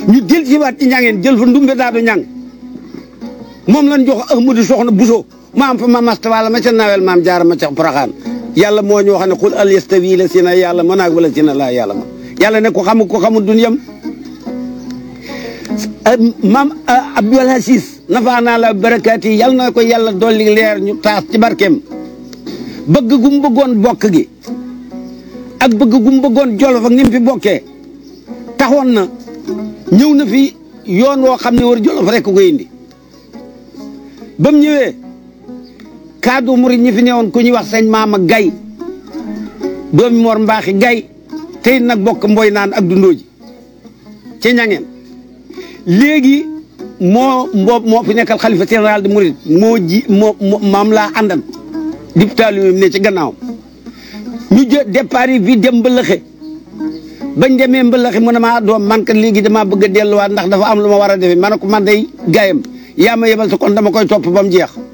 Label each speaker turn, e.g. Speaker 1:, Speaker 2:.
Speaker 1: ñu del si waat ci ñangeen jël fa ndumbe daadu ñang moom lañ jox Ahmadu Soxna Buso ma am fa ma masta wala ma ca nawel maam jaara ma ca Poroxaan yàlla moo ñu wax ne xul al yastawi la si na yàlla ma naag wala si na laa yàlla ma yàlla ne ko xamu ko xamul dunyam maam Abdul Aziz nafaa naa la barakaat yi yàlla na ko yàlla dolli leer ñu taas ci barkeem bëgg gu mu bëggoon bokk gi ak bëgg gu mu bëggoon jolof ak ni mu fi bokkee taxoon na ñëw na fi yoon woo xam ne war jolof rek ko indi ba mu ñëwee kaddu murid ñi fi newoon ku ñuy wax sëñ Maama Gay doomi Mor Mbaaxi Gay tey nag bokk mboy naan ak dundoo ji ci ñangeen léegi moo mboob moo fi nekkal xalifa général de murid moo ji moo maam laa àndan député lu ne ci gannaaw ñu jë départ yi fii dem mbëlëxe bañ demee mbëlëxe mu ne maa doom man kat léegi damaa bëgg a delluwaat ndax dafa am lu ma war a defee ma ne ko man day gaayam yaa ma yebal sa kon dama koy topp ba mu jeex